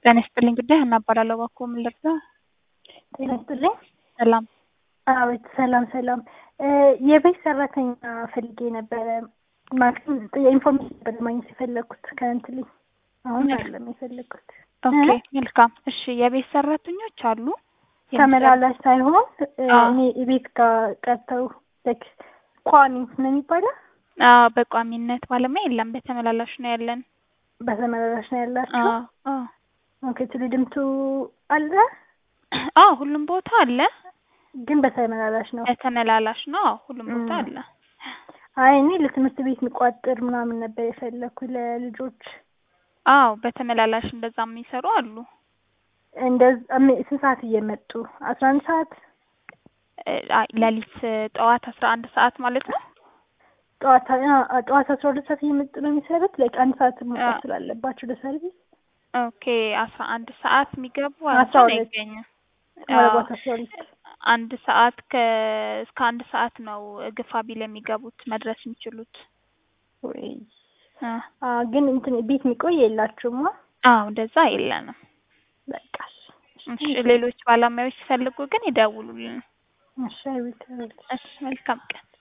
ጤና ይስጥልኝ ጉዳይ ሀና እባላለሁ። እባክዎ ምን ልርዳ? ጤና ይስጥልኝ። ሰላም። አቤት ሰላም ሰላም። የቤት ሰራተኛ ፈልጌ ነበረ ማለትም የኢንፎርሜሽን ነበር ማግኘት የፈለግኩት ከእንትልኝ አሁን አይደለም የፈለግኩት። ኦኬ መልካም። እሺ የቤት ሰራተኞች አሉ። ተመላላሽ ሳይሆን አዎ። እኔ ቤት ጋር ቀርተው ላይክ ቋሚ ነው የሚባለው አዎ በቋሚነት ባለሙያ የለም፣ በተመላላሽ ነው ያለን። በተመላላሽ ነው ያላችሁ? አዎ አዎ ኦኬ ትልድምቱ አለ አዎ ሁሉም ቦታ አለ። ግን በተመላላሽ ነው። በተመላላሽ ነው። አዎ ሁሉም ቦታ እም። አለ። አይ እኔ ለትምህርት ቤት የሚቋጥር ምናምን ነበር የፈለግኩ ለልጆች አዎ በተመላላሽ እንደዛ የሚሰሩ አሉ። እንደዛ ስንት ሰዓት እየመጡ አስራ አንድ ሰዓት እ፣ አይ ሌሊት ጠዋት አስራ አንድ ሰዓት ማለት ነው። ጠዋት አ- ጠዋት አስራ ሁለት ሰዓት እየመጡ ነው የሚሰሩት ላይክ አንድ ሰዓት መውጣት አዎ። ስላለባቸው ለሰርቪስ ኦኬ አስራ አንድ ሰዓት የሚገቡ አስራ እንኳን ሁለት አይገኝም። ምናልባት አስራ ሁለት አንድ ሰዓት ከ እስከ አንድ ሰዓት ነው ግፋ ቢል የሚገቡት መድረስ የሚችሉት። ወይ አ አ ግን እንትን ቤት የሚቆይ የላችሁማ? አዎ እንደዛ የለንም። በቃ እሺ ሌሎች ባለሙያዎች ሲፈልጉ ግን ይደውሉልን። እሺ አይ ዊል ቴል እሺ መልካም ቀን።